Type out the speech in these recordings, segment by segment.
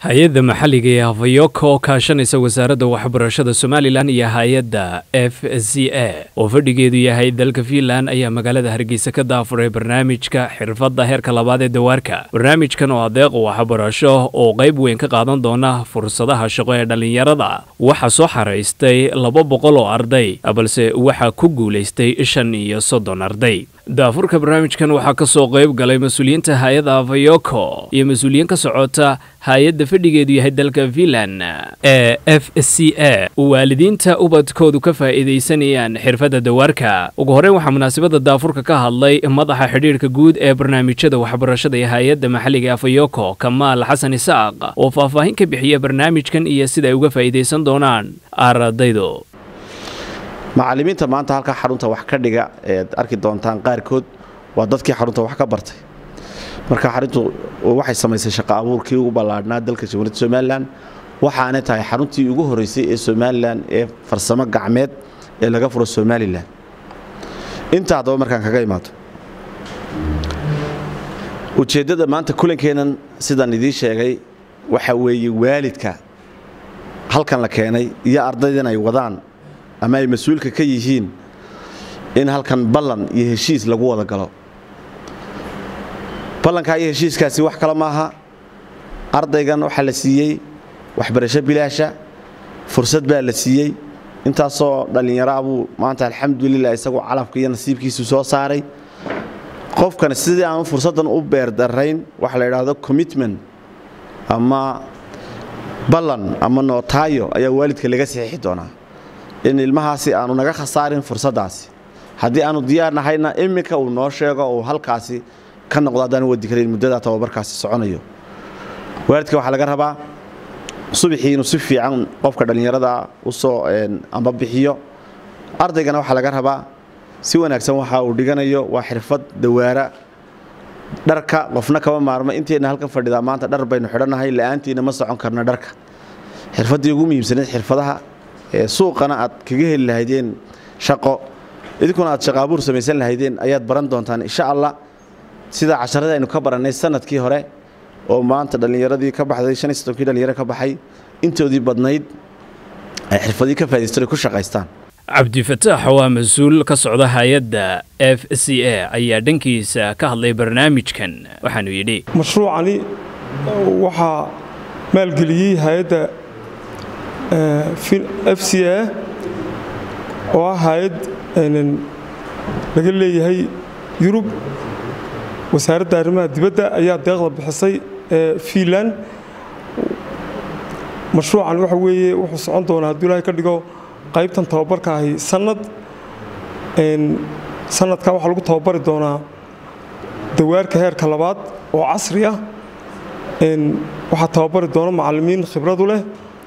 hay-adda maxalliga ee hafayoko oo kaashanaysa wasaaradda waxbarashada somalilan iyo hay-adda f c a oo fadhigeedu yahay dalka fiinland ayaa magaalada hargeysa ka daafuray barnaamijka xirfadda heerka labaad ee dawaarka barnaamijkan oo adeeq waxbarasho oo qayb weyn ka qaadan doona fursadaha shaqo ee dhallinyarada waxaa soo xaraystay laba boqol oo arday balse waxaa ku guulaystay shan iyo soddon arday daafurka barnaamijkan waxaa ka soo qayb galay mas-uuliyiinta hay-adda hafayoko iyo mas-uuliyiin ka socota hay-adda fadhigeedu yahay dalka fiinland ee f c a waalidiinta ubadkoodu ka faa'iidaysanayaan xirfadda dawaarka ugu horreyn waxaa munaasabadda daafurka ka hadlay madaxa xidhiirhka guud ee barnaamijyada waxbarashada ee hay-adda maxalliga ee afayoko kamaal xasan isaaq oo faahfaahin ka bixiya barnaamijkan iyo sida ay uga faa'iidaysan doonaan ardaydu macallimiinta maanta halkaa xarunta wax ka dhiga eed arki doontaan qaarkood waa dadkii xarunta wax ka bartay marka xaruntu waxay samaysay shaqo abuurkii ugu ballaadhnaa dalka jamhuuriyadda somalilan waxaanay tahay xaruntii ugu horreysay ee somalilan ee farsamo gacmeed ee laga furo somalilan intaa haddaba markaan kaga imaado ujeeddada maanta kulankeennan sidaan idiin sheegay waxa weeye waalidka halkan la keenay iyo ardaydan ay wadaan ama ay mas-uulka ka yihiin in halkan ballan iyo heshiis lagu wada galo ballankaa iyo heshiiskaasi wax kale maaha ardaygan waxaa la siiyey waxbarasho bilaasha fursad baa la siiyey intaasoo dhallinyara buu maanta alxamdulilah isagoo calafka iyo nasiibkiisu soo saaray qofkan sidii aanu fursaddan u beerdarayn waxa la idhaahdo commitment ama ballan ama nootaayo ayaa waalidka laga saxiixi doonaa in ilmahaasi aanu naga khasaarin fursaddaasi haddii aanu diyaar nahayna iminka uu noo sheego uu halkaasi ka noqdo haddaan wadi karayn muddadaa tababarkaasi soconayo waalidka waxaa laga rabaa subaxii inuu si fiican qofka dhallinyarada usoo amba bixiyo ardaygana waxaa laga rabaa si wanaagsan waxa uu dhiganayo waa xirfad dawaara dharka qofna kama maarmo inteenna halkan fadhidaa maanta dhar baynu xidhannahay la'aantiina ma socon karna dharka xirfaddii ugu muhiimsaneed xirfadaha ee suuqana aad kaga heli lahaydeen shaqo idinkuna aad shaqo abuur samaysan lahaydeen ayaad baran doontaan insha allah sida casharadii aynu ka barannay sanadkii hore oo maanta dhallinyaradii ka baxday shan iyo soddonkii dhallinyaro ka baxay intoodii badnayd ay xirfadii ka faa'idaystaan ay ku shaqaystaan cabdifataax waa mas-uul ka socda hay-adda f c a ayaa dhankiisa ka hadlay barnaamijkan waxaanu yidhi mashruucani waxaa maalgeliyey hay-adda f c a oo ah hay-ad laga leeyahay yurub wasaaradda arrimaha dibadda ayaa deeqda bixisay ee fiinland mashruucan waxa weeye wuxuu socon doonaa hadduu ilaahay ka dhigo qaybtan tababarka ahi sanad sanadkaa waxaa lagu tababari doonaa dawaarka heerka labaad oo casri ah waxaa tababari doona macallimiin khibradu leh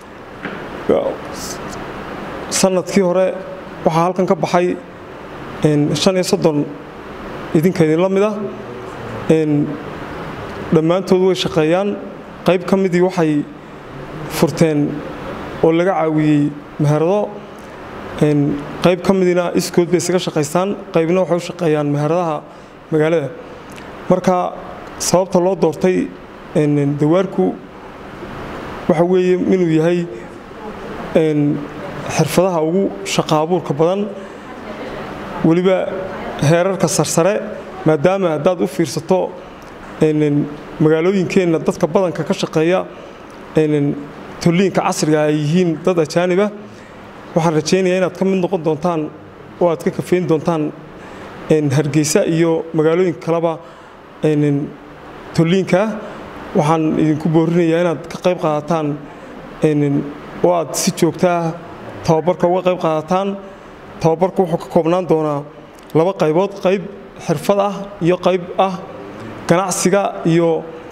sanadkii hore waxaa halkan ka baxay shan iyo soddon idinka idinla mid ah dhammaantood way shaqeeyaan qayb ka midii waxay furteen oo laga caawiyey meherado qayb ka midiina iskood bay isaga shaqaystaan qaybna waxay u shaqeeyaan meheradaha magaalada marka sababta loo doortay dawaarku waxa weeye inuu yahay xirfadaha ugu shaqa abuurka badan weliba heerarka sarsare maadaama haddaad u fiirsato magaalooyinkeenna dadka badanka ka shaqeeya tolliinka casriga ay yihiin dad ajaaniba waxaan rajaynayaa inaad ka mid noqon doontaan oo aad ka kafeyn doontaan hargeysa iyo magaalooyinka kaleba tolliinkaa waxaan idinku boorinayaa inaad ka qayb qaadataan oo aad si joogtaa tababarka uga qayb qaadataan tababarku wuxuu ka koobnaan doonaa laba qaybood qayb xirfad ah iyo qayb ah ganacsiga iyo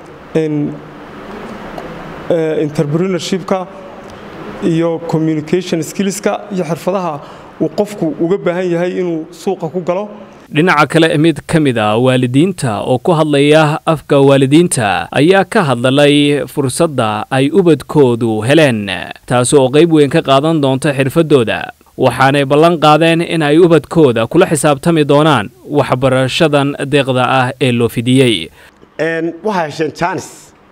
entrepreneurshipka iyo communication skillska iyo xirfadaha uu qofku uga baahan yahay inuu suuqa ku galo dhinaca kale mid ka mid ah waalidiinta oo ku hadlaya afka waalidiinta ayaa ka hadlay fursadda ay ubadkoodu heleen taasi oo qayb weyn ka qaadan doonta xirfaddooda waxaanay ballan qaadeen in ay ubadkooda kula xisaabtami doonaan waxbarashadan deeqda ah ee loo fidiyey waxaa hesheen jaanis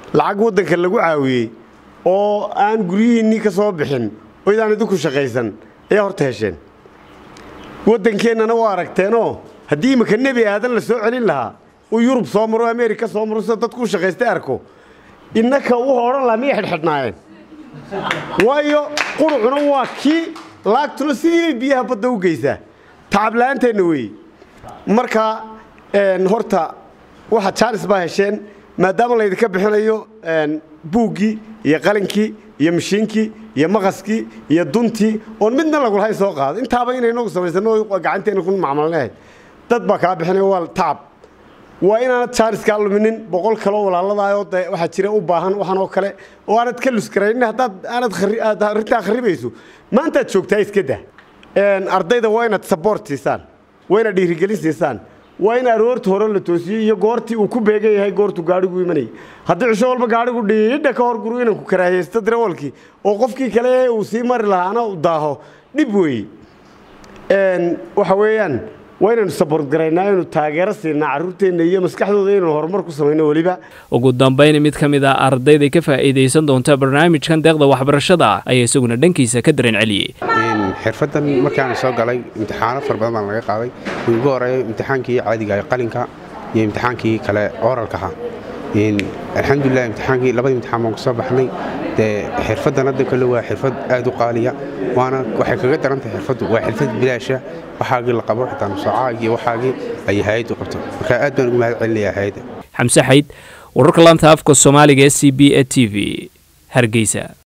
lacag waddanka lagu caawiyey oo aan guryihiinnii ka soo bixin oo idaan idinku shaqaysan ayaa horta hesheen waddankeennana waa aragteenoo haddii imika nebi aadan la soo celin lahaa uu yurub soo maro ameerika soo maro sida dadku u shaqaystay arko innaka wuxuu odhan lahaa miyay xidhxidhnaayeen waayo qurucuna waa kii laagtuna sidiibay biyaha badda u geysaa tacabla'aanteenna weeye marka horta waxa jaanis baa hesheen maadaama laydinka bixinayo buuggii iyo qalinkii iyo mashiinkii iyo maqaskii iyo duntii oon midna lagulahayn soo qaado intaaba inaynagu samaysano gacanteena ku macmalnahay dad baa kaa bixinaya waa tacab waa inaanad jaaniskaa luminin boqol kaloo walaaladaayoo de waxaa jira u baahan waxan oo kale oo aanad ka luskaraynin haddaad aanad arrintaa kharibayso maantaad joogtaa iska dah ardayda waa inaad saboort siisaan waa inaad dhiirigelin siisaan waa in aroorta hore la toosiyey iyo goortii uu ku beegan yahay goortuu gaadhigu imanayay haddii cisho walba gaadhigu dhiidha ka hor guru inanku karaahiyeysto darawalkii oo qofkii kale uu sii mari lahaana u daaho dhib weeye waxa weeyaan waa inaynu saboort garaynaa inaynu taageero siinaa carruurteenna iyo maskaxdooda inaynu horumar ku samayno weliba ugu dambayn mid ka mid ah ardayda ka faa'iidaysan doonta barnaamijkan deeqda waxbarashada ayaa isaguna dhankiisa ka dareen celiyey xirfaddan markaan soo galay imtixaano fara badan baan laga qaaday uu ugu horeeyo imtixaankii caadiga qalinka iyo imtixaankii kale oralkaha alxamdulilah imtixaankii labadii imtixaan baan kusoo baxnay dee xirfaddan hadda kale waa xirfad aad u qaaliya waana waxay kaga darantahay xirfaddu waa xirfad bilaasha waxaagii la qabo xitaa nusoocaagii iyo waxaagii ay hay-addu qabto marka aad baan ugu mahad celinayaa hay-adda xamse xayd wararka laanta afka soomaaliga e c b e t v hargeysa